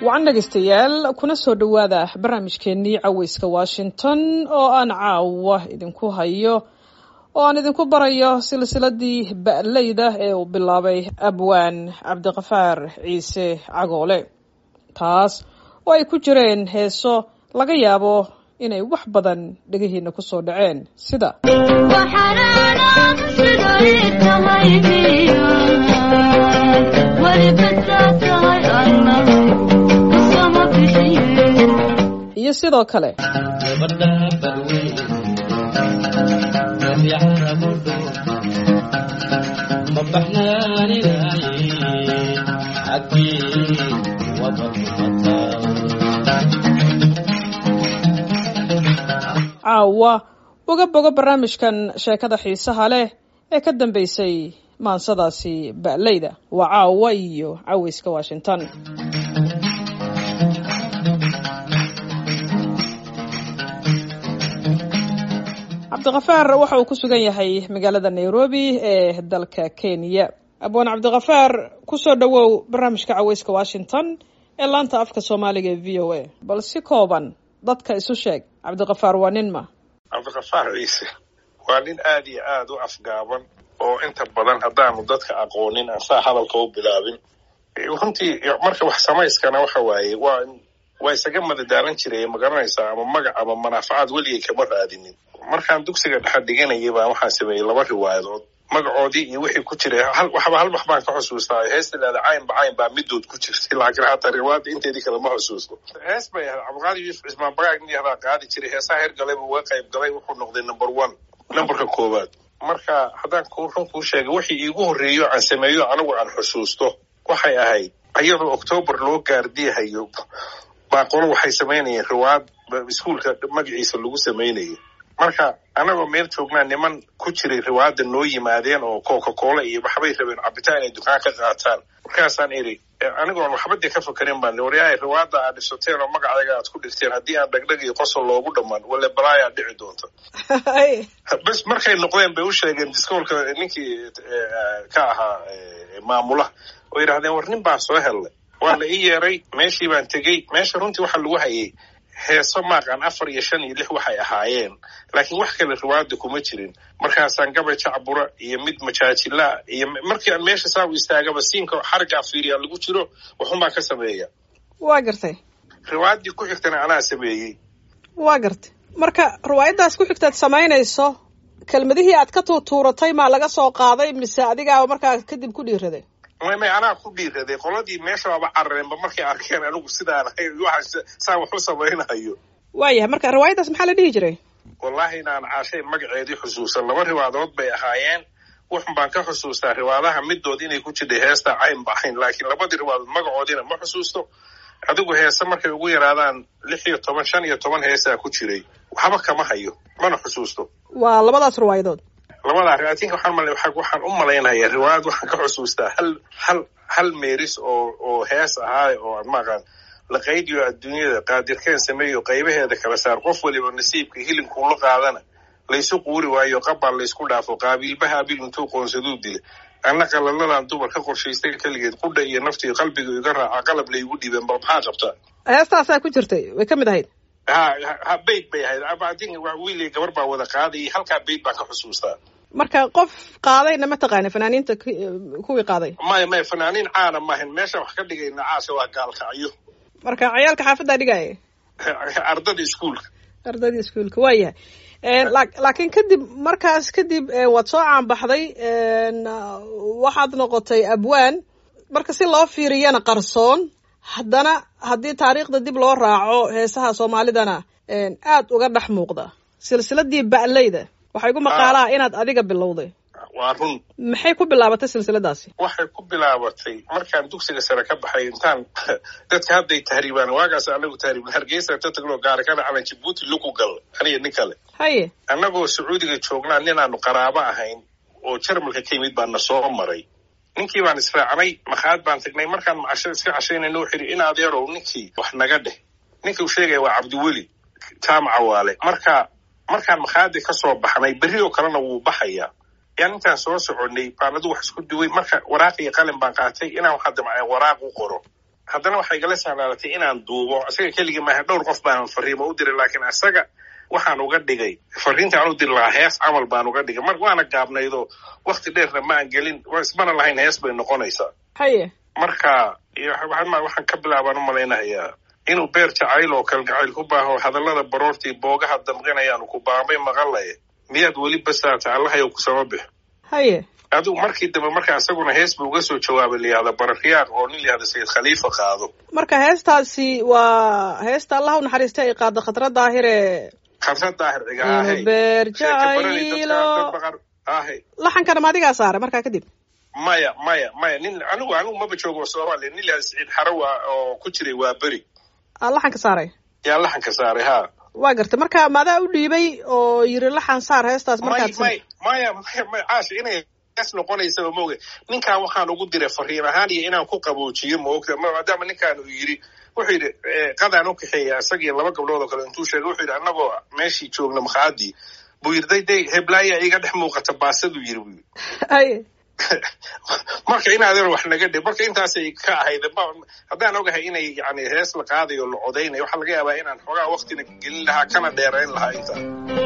wacan dhegaystayaal kuna soo dhowaada barnaamijkeennii caweyska washington oo aan caawa idinku hayo oo aan idinku barayo silsiladii ba'leyda ee uu bilaabay abwaan cabdiqafaar ciise cagoole taas oo ay ku jireen heeso laga yaabo inay wax badan dhegihiina ku soo dhaceen sida iyo sidoo kale caawa uga bogo barnaamijkan sheekada xiisaha leh ee ka dambeysay maansadaasi ba'leyda waa caawa iyo caweyska washington cabdiqafaar waxa uu ku sugan yahay magaalada nairobi ee dalka kenya abwaan cabdiqafaar kusoo dhowow barnaamijka caweyska washington ee laanta afka soomaaliga ee v o a bal si kooban dadka isu sheeg cabdiqafaar waa nin ma cabdiqafaar ciise waa nin aad iyo aad u afgaaban oo inta badan haddaanu dadka aqoonin aan saa hadalka u bilaabin runtii marka wax samayskana waxa waaye waa waa isaga madadaalan jiray magaranaysaa ama magac ama manaafacaad weligay kama raadinin markaan dugsiga dhexa dhiganayay baan waxaan sameeyey laba riwaayadood magacoodii iyo wixii ku jiray waxba hal wax baan ka xusuustaa heesta leeda cayn ba cayn baa midood ku jirtay laakiin hataa riwaayadda inteedii kale ma xusuusto hees bay ahayd cabdiqaadi yuusuf cismaan bagaag niyahdaa qaadi jiray heesaha hergalay buu uga qayb galay wuxuu noqday number one numberka koowaad marka haddaan run kuu sheegay wixii iigu horreeyo aan sameeyo anigu aan xusuusto waxay ahayd iyadoo octoobar loo gaardiyahayo baaqolo waxay samaynayeen riwaayad iskuolka magaciisa lagu samaynayay marka anagoo meel joognaa niman ku jiray riwaayadda noo yimaadeen oo coca cola iyo waxbay rabeen cabitaan inay dukaan ka qaataan markaasaan iri anigoon waxba dee ka fakarin baan waryahay riwaayadda aad dhisateen oo magacayga aad ku dhigteen haddii aan dhagdhag iyo qosol loogu dhammaan wale balaayaa dhici doonta bes markay noqdeen bay u sheegeen diskoolka ninkii ka ahaa maamulaha oo yidhahdeen war nin baan soo hellay waa la ii yeeray meeshii baan tegey meesha runtii waxaa lagu hayay heeso maaqan afar iyo shan iyo lix waxay ahaayeen laakiin wax kale riwaayadda kuma jirin markaasaan gabay jacbura iyo mid majaajilaa iyo markii aan meesha saa u istaagaba siinka xargaa fiiriyaa lagu jiro waxun baan ka sameeya waa gartay riwaayaddii ku xigtana anaa sameeyey waa gartay marka riwaayaddaas ku xigtaad samaynayso kelmadihii aad ka tuutuuratay maa laga soo qaaday mise adigaaba markaa kadib ku dhiiraday may may anaa ku dhiiraday qoladii meesha waaba carareenba markay arkeen anigu sidaan ahay waxa saan wax u samaynayo waayahay marka riwaayaddaas maxaa la dhihi jiray wallaahi inaan caashay magaceedii xusuusan laba riwaadood bay ahaayeen wuxun baan ka xusuustaa riwaadaha midood inay ku jirtay heesta cayn ba cayn laakiin labadii riwaadood magacoodiina ma xusuusto adigu heese markay ugu yaraadaan lix iyo toban shan iyo toban heesaa ku jiray waxba kama hayo mana xusuusto waa labadaas riwaayadood labadaa atinka waxaan mal waxaan u malaynayaa riwaayad waxaan ka xusuustaa hal hal hal meeris oo oo hees ahaay oo maaqaan la qaydiyo adduunyada qaadirkeen sameeyo qaybaheeda kala saar qof waliba nasiibka hilinkula qaadana laysu quuri waayo qabbaan laysku dhaafo qaabiilba haabil intuu qoonsaduu dila anna qalaladan dumar ka qorshaystay keligeed qudha iyo naftii qalbiga iga raaca qalab laygu dhiibeen bal maxaa qabtaa heestaasaa ku jirtay way ka mid ahayd ha ha bayd bay ahayd abadin wiiliy gabar baa wada qaadayay halkaa bayd baan ka xusuustaa marka qof qaadayna ma taqaana fanaaniinta kuwii qaaday maya maya fanaaniin caana maahan meesha wax ka dhigayna caasha waa gaalkacyo marka ciyaalka xaafaddaa dhigaya ardada iskuolka ardadii iskuolka waa yahay laakiin kadib markaas kadib waad soo caanbaxday waxaad noqotay abwaan marka si loo fiiriyana qarsoon haddana haddii taariikhda dib loo raaco heesaha soomaalidana aad uga dhex muuqda silsiladii ba'leyda waxay gu maqaalaa inaad adiga bilowday waa run maxay ku bilaabatay silsiladaasi waxay ku bilaabatay markaan dugsiga sare ka baxay intaan dadka hadday tahriibaan waagaas anagu tahriibin hargeysa ta tagno gaarikada calan jibuuti lagu gal aniga nin kale haye annagoo sacuudiga joognaa ninaanu qaraabo ahayn oo jarmalka ka yimid baa na soo maray ninkii baan israacnay makhaad baan tagnay markaan macashada iska cashaynayna wuxuu yidhi in adeerow ninkii wax naga dheh ninka uu sheegaya waa cabdiweli jaamaca waale marka markaan makhaadi ka soo baxnay berri oo kalena wuu baxayaa yaan intaan soo soconay baan adigu wax isku duway marka waraaq iyo qalin baan qaatay inaan waxaa damcay waraaq u qoro haddana waxay igala sahlaalatay inaan duubo isaga keligii maaha dhowr qof baanan fariimo u diray laakiin isaga waxaan uga dhigay fariinta aan u diri lahaa hees camal baan uga dhigay mar waana gaabnaydoo wakti dheerna ma aan gelin ismana lahayn hees bay noqonaysaa haye marka waxaan ka bilaabaan u malaynahayaa inuu beer jacayl oo kalgacayl ku baaho hadallada baroortii boogaha damqinayaanu ku baamay maqalaye miyaad weli basaata allahayow kusama bix haye adigu markii dambe marka isaguna hees buu uga soo jawaabay layihahda barakiyaaq oo nin layihahda sayid khaliifa qaado marka heestaasi waa heesta allah u naxariista ay qaado khadra daahire khadra daahir cigaahey beer jacaylo ahe laxankana ma adigaa saare markaa kadib maya maya maya nin anigu anigu maba joogo soomaaliya nin layihahda saciid xarawa oo ku jiray waa beri aa laxanka saaray yaa laxanka saaray ha waa gartay marka maadaa u dhiibay oo yiri laxan saar heestaas markaad may maya maya maya caasha inay hees noqonaysaba maoga ninkan waxaan ugu diray fariin ahaan iyo inaan ku qaboojiyo maogta maadaama ninkaan uu yidhi wuxuu yidhi qadaan u kaxeeya isagiyo laba gabdhood oo kale intuu sheegay wuxuu yidhi annagoo meeshii joogna makhaadii buu yidhi day day heblaaya iga dhex muuqata baasaduu yidhi buu yidhi haye marka inaadan wax naga dhib marka intaasay ka ahayd haddaan ogahay inay yani hees la qaadayo la codaynayo waxaa laga yaabaa inaan xoogaa waktina gelin lahaa kana dheerayn lahaa intaa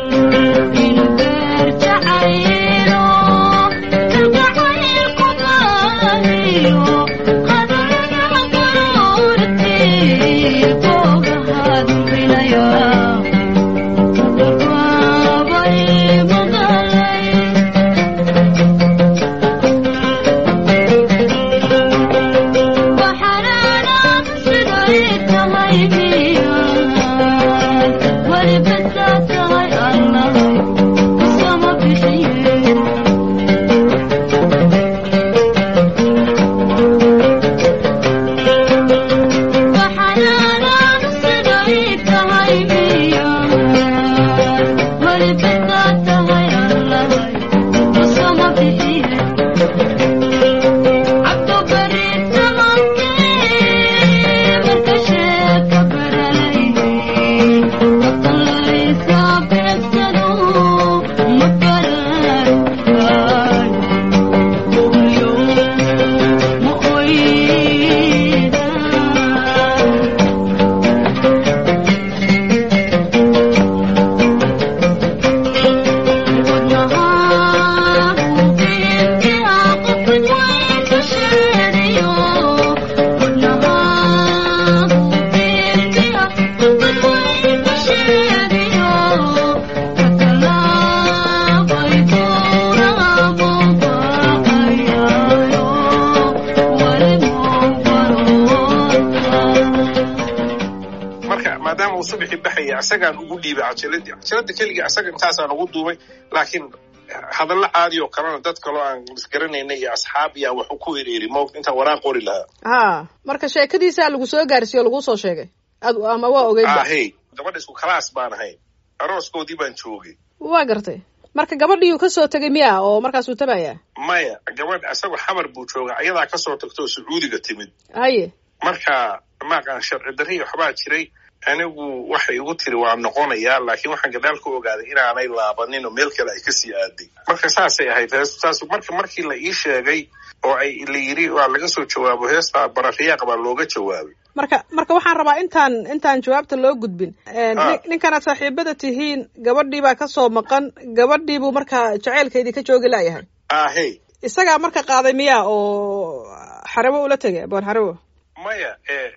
isagaan ugu dhiibay cajiladii cajalada keligii isaga intaasaan ugu duubay laakiin hadallo caadi oo kalena dad kaloo aan isgaranaynay iyo asxaab iyaan wax ku ereeri mo intaan waraaq qori lahaa ha marka sheekadiisaa lagu soo gaarsiiyo lagu soo sheegay ad ama waa ogeyd ahey gabadha isku kalaas baan ahayn arooskoodii baan joogay waa gartay marka gabadhiiuu kasoo tegay miya oo markaasuu tabayaa maya gabadh isagoo xamar buu jooga ayadaa kasoo tagto oo sacuudiga timid haye marka maaqaan sharci darri waxbaa jiray anigu waxay igu tiri waa noqonayaa laakiin waxaan gadaal ka ogaaday inaanay laabanin oo meel kale ay kasii aaday marka saasay ahayd heestu saas marka markii la ii sheegay oo ay la yidhi waa laga soo jawaabo heesta barafiyaaq baa looga jawaabay marka marka waxaan rabaa intaan intaan jawaabta loo gudbin ninkanaad saaxiibada tihiin gabadhii baa kasoo maqan gabadhii buu markaa jaceylkeedii ka joogi laayahay ahey isagaa marka qaaday miya oo xarabo ula tegay aboon xarabo maya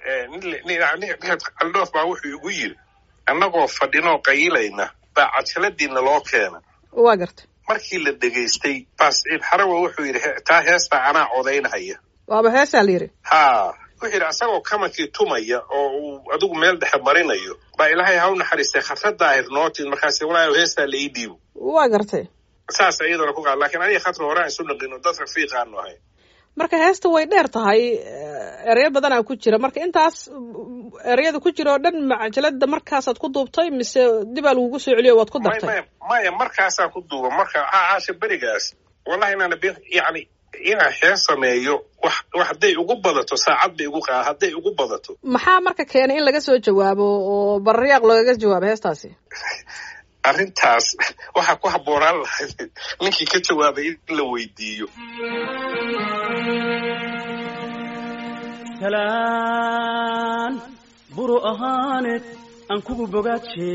aldhoof baa wuxuu igu yiri annagoo fadhinoo qayilayna baa cajaladiina loo keena waa garta markii la dhegaystay baa siciid xarawa wuxuu yidhi taa heestaa anaa codaynahaya waaba heesaa la yidhi ha wuxuu yidhi asagoo kamankii tumaya oo uu adigu meel dhexe marinayo baa ilaahay ha u naxariistay khatra daahir nootin markaas walaayo heestaa la ii dhiibo waa gartay saas iyadana ku qaad lakiin aniga khatra hore aan isu naqino dad rafiiqaanu ahayn marka heesta way dheer tahay ereyo badanaa ku jira marka intaas ereyada ku jira oo dhan macajalada markaasaad ku duubtay mise dibaa lagugu soo celiyo waad ku dartay maya markaasaan ku duuba marka caasha berigaas wallahi inaana yani inaan xeen sameeyo wax wax hadday ugu badato saacad bay igu qaa hadday ugu badato maxaa marka keenay in laga soo jawaabo oo bararyaaq loogaga jawaabo heestaasi arrintaas waxaa ku habboonaan lahayd ninkii ka jawaabay in la weydiiyo matalaan buru ahaaneed aan kugu bogaaje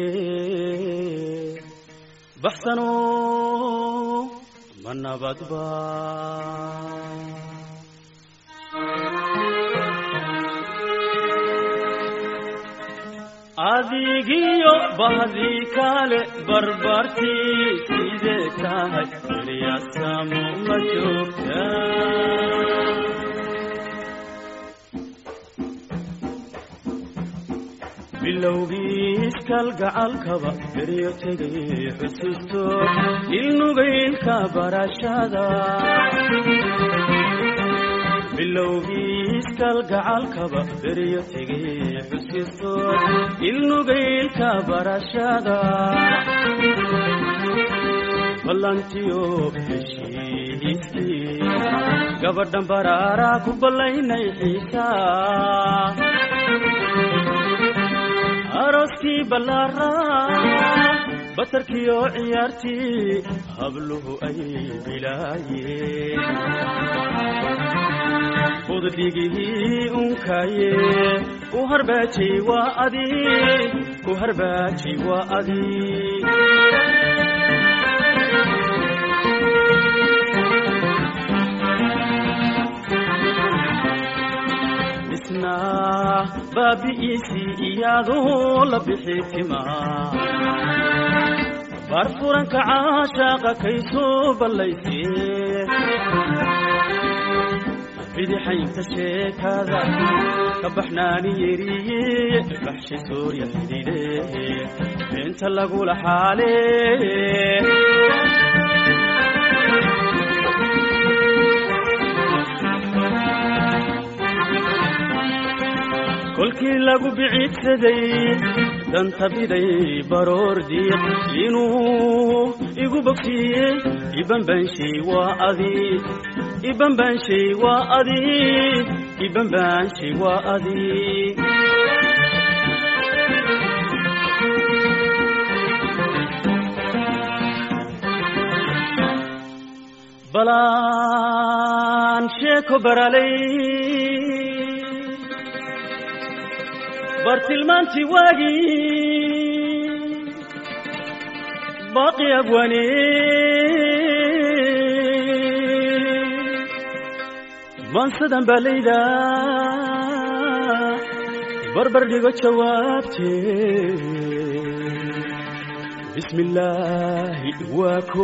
baxsano ma nabadba adigiyo bahdii kale barbartii sidee tahay eryasamo ma joogta bilowgiis kalgacalkaba beryo tegay xusuusto ilnugaylka barashada bilowgiis kalgacalkaba beryo tegay xusuusto ilnugaylka barashada ballantiyo heshiiskii gabadhan baraaraa ku ballaynay xiisaa arooskii ballaaraa batarkiyo ciyaartii habluhu ay bilaayeen budhigihii unkaaye u harbaaji waa adi u harbaaji waa adi isna baabi'iisii iyaadoo la bixi timaa baar furanka caashaaqa kay soo ballaysee bidixaynta sheekada ka baxnaani yeriye baxshi soorya xidhidhe beenta lagula xaale kolkii lagu biciidsaday danta biday baroor diiq inuu igu bogsiiyey ibanbaanshay waa adi ibanbaanshay waa adi ibanbaanshay waa adi balaan sheeko baralay bartilmaantii waagii baaqi abwane maansadan baa layda barbar dhigo jawaabtee bismi illaahi waa ko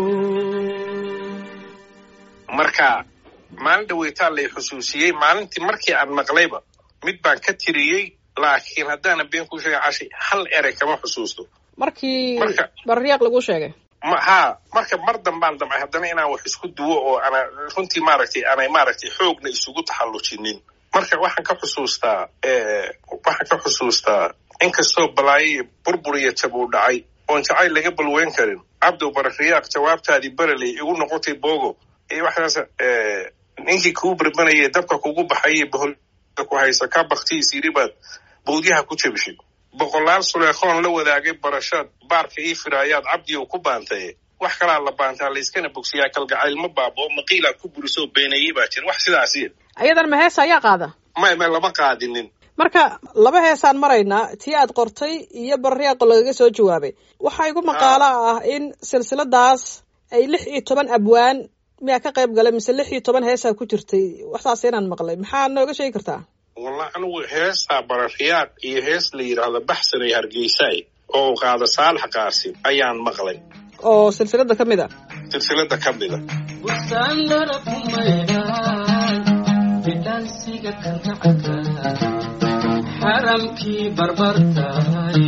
marka maalin dhaweytaa lay xusuusiyey maalintii markii aan maqlayba mid baan ka tiriyey laakiin haddaana been ku sheega cashay hal erey kama xusuusto markii Marka- barriyaaq lagu sheegay ma haa marka mar dambaan damcay haddana inaan wax isku duwo oo ana runtii maaragtay aanay maaragtay xoogna isugu taxallujinin marka waxaan ka xusuustaa waxaan ka xusuustaa inkastoo balaayo iyo burbur iyo jab uu dhacay oon jacayl laga balweyn karin cabdow barariyaaq jawaabtaadii bereley igu noqotay bogo iyo waxaas eh, ninkii kuu berbanayay dabka kugu baxayay bohol ku haysa ka baktiis yidhi baad bowdyaha ku jebishay boqolaal suleekhoon la wadaagay barashaad baarka ii firaayaad cabdiyow ku baantaye wax kalaa la baantaa layskana bogsiyaa kalgacayl ma baabo maqiilaa ku burisoo beenayey baa jira wax sidaasiya ayadan ma heesa ayaa qaada may may lama qaadinin marka laba heesaan maraynaa tii aad qortay iyo barriyaaqo lagaga soo jawaabay waxaa igu maqaalo ah in silsiladaas ay lix iyo toban abwaan miyaa ka qayb galay mise lix iyo toban heesaa ku jirtay waxsaas inaan maqlay maxaa nooga sheegi kartaa wallah anigu heestaa barariyaaq iyo hees la yidhaahdo baxsan iyo hargeysaay oo uu qaado saalax qaasim ayaan maqlay oo silsilada ka mid a silsilada ka mida busaanara kumaydhaan bidhaansiga kankacaka xaramkii barbartahay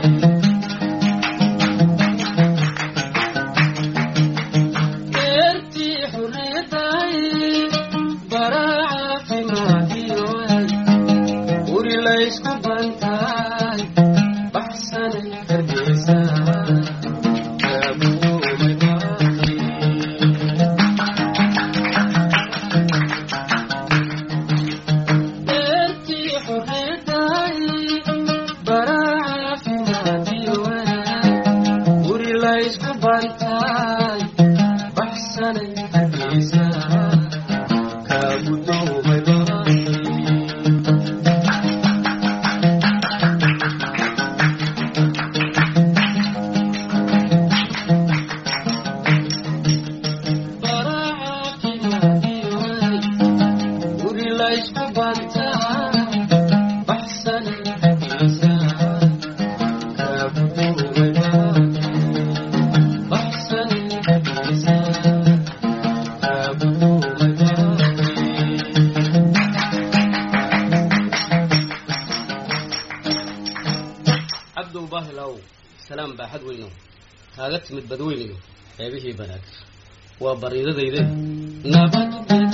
eertii xurriyadahay baraa caafimaadiyoay guri laysku bantaay baxsanay hargeysaa kaabuumay baaqi eertii xurriyadahay baraa caafimaadiyoay guri laysku bantaay baxsanay hargeysaa kaabudoomay baaqi kaaga timid badweyniga xeebihii banaag waa bariidadayde nabad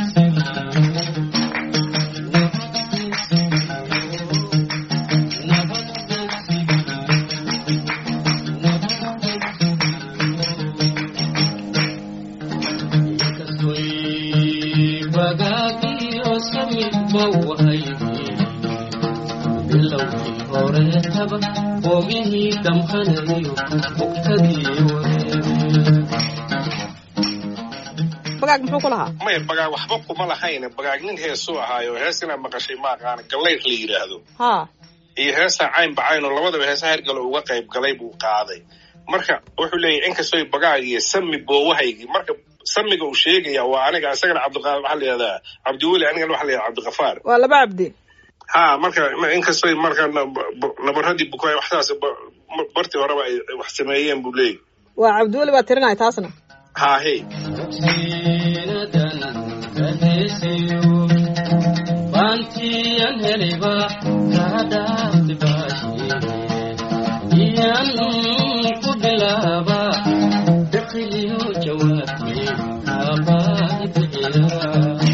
bagaagiyo samidba wahaygi bilowgii horeetaba boogihii damqanayo bugtadii wareebe bagaag muxuu ku lahaa maya bagaag waxba kuma lahayn bagaag nin heesuu ahaayo hees inaad maqashay ma aqaana gallayr la yidhaahdo haa iyo heestaa cayn bacayn oo labadaba heesaha hergalo uga qayb galay buu qaaday marka wuxuu leeyahy inkastoo bagaag iyo sami boowahaygii marka samiga uu sheegaya waa aniga isagana cabdiqa waxaa la yihahdaa cabdiweli anigana waxaa la yihahdaa cabdiqafaar waa laba cabdi ha marka inkastoo marka nabaradii bukaay waxtaas bartii horeba ay wax sameeyeen buu leeyahy waa cabdiweli baa tirinaya taasna ha hey siinadan kaheesayo baantiyan heliba kaadhaafti baashiye iyan ku bilaaba biqiliyo jawaabti kaabaadi bixiya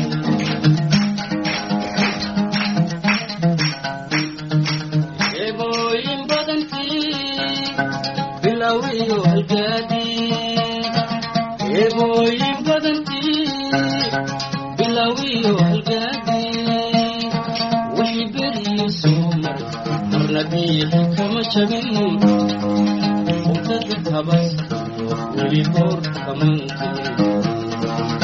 eebooyin badankii bilowiyo halgaadii eebooyin badankii bilowiyo halgaadii wixii beriyo soo maray marna biixi kama jabin mugdada kabas weli boor kamantin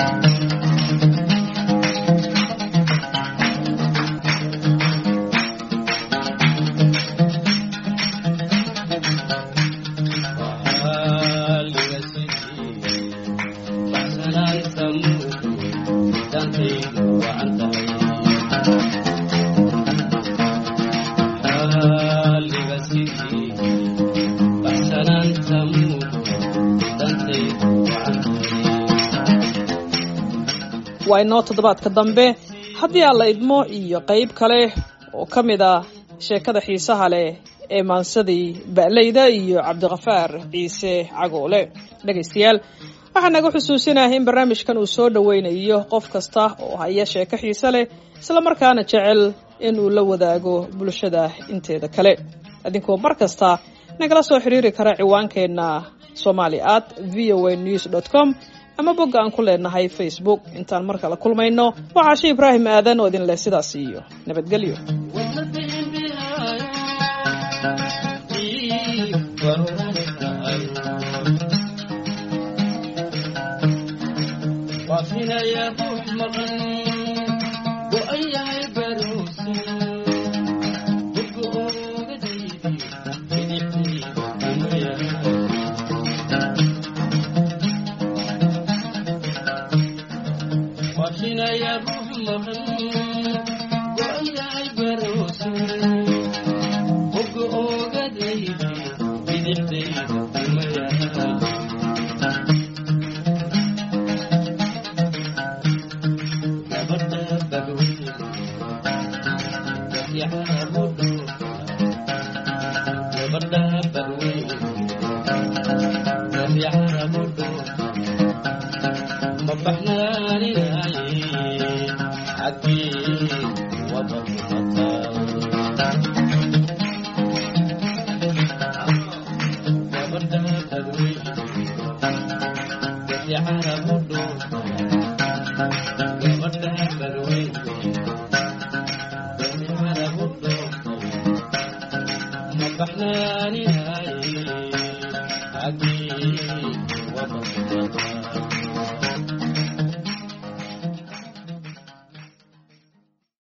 waa inoo toddobaadka dambe haddii aan la idmo iyo qayb kale oo ka mid ah sheekada xiisaha leh ee maansadii ba'leyda iyo cabdiqafaar ciise cagoole dhegaystayaal waxaa naga xusuusinahay in barnaamijkan uu soo dhoweynayo qof kasta oo haya sheeko xiise leh islamarkaana jecel in uu la wadaago bulshada inteeda kale idinkoo mar kasta nagala soo xiriiri kara ciwaankeenna somali at v o a news dot com ama bogga aan ku leenahay facebook intaan mar kale kulmayno waxaa shi ibraahim aadan oo idin leh sidaas iyo nabadgelyo waafinaya ruux maqan go-an yahay baroose dadku oogadaydi bidixdii umaya waafinaya ruux maqan go-an yahay baroose dadku oogadaydi bidixdii umaya Mabaxnaaninaye, xaggii